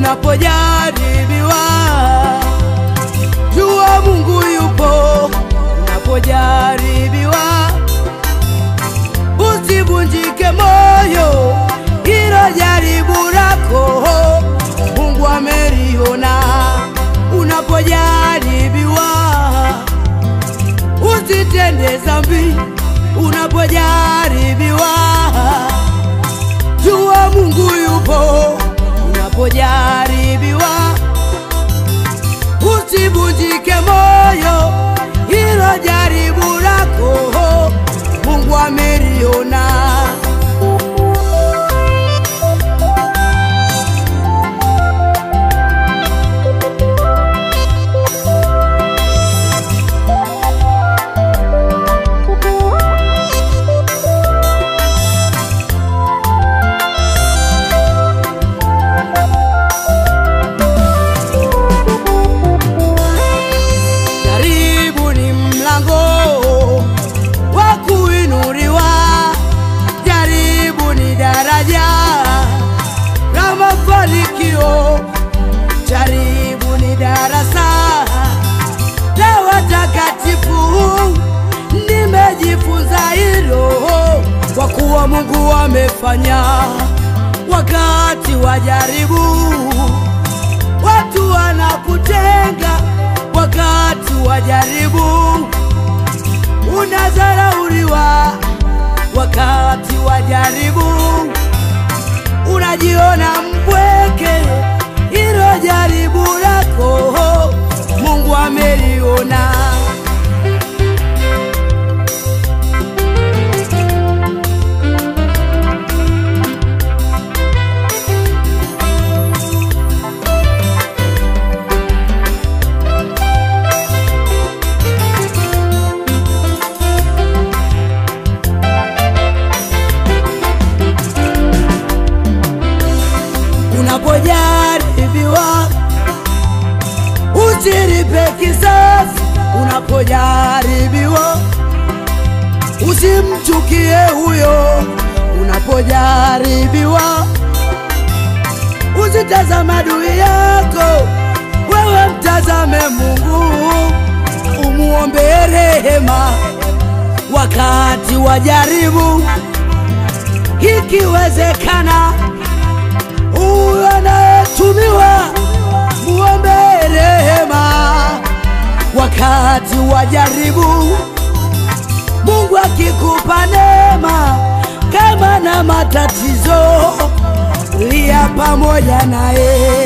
unapojaribiwa, jua Mungu yupo. Unapojaribiwa, usivunjike moyo, hilo jaribu lako Mungu ameliona. Unapojaribiwa, usitende dhambi. Unapojaribiwa, jua Mungu yupo. Unapojaribiwa, usivunjike moyo, hilo jaribu lako Mungu ameliona. Jaribu ni mlango wa kuinuliwa, jaribu ni daraja la mafanikio, jaribu ni darasa la watakatifu. Nimejifunza hilo kwa kuwa Mungu amefanya wakati wa jaribu watu wanakutenga wakati wa jaribu, unadharauliwa wakati wa jaribu, unajiona mpweke. Hilo jaribu lako Mungu ameliona. Unapojaribiwa usilipe kisasi. Unapojaribiwa usimchukie huyo. Unapojaribiwa usitazame adui yako, wewe mtazame Mungu, umuombe rehema wakati wa jaribu, ikiwezekana huyo anayetumiwa muombe rehema wakati wa jaribu. Mungu akikupa neema kama na matatizo, lia pamoja naye.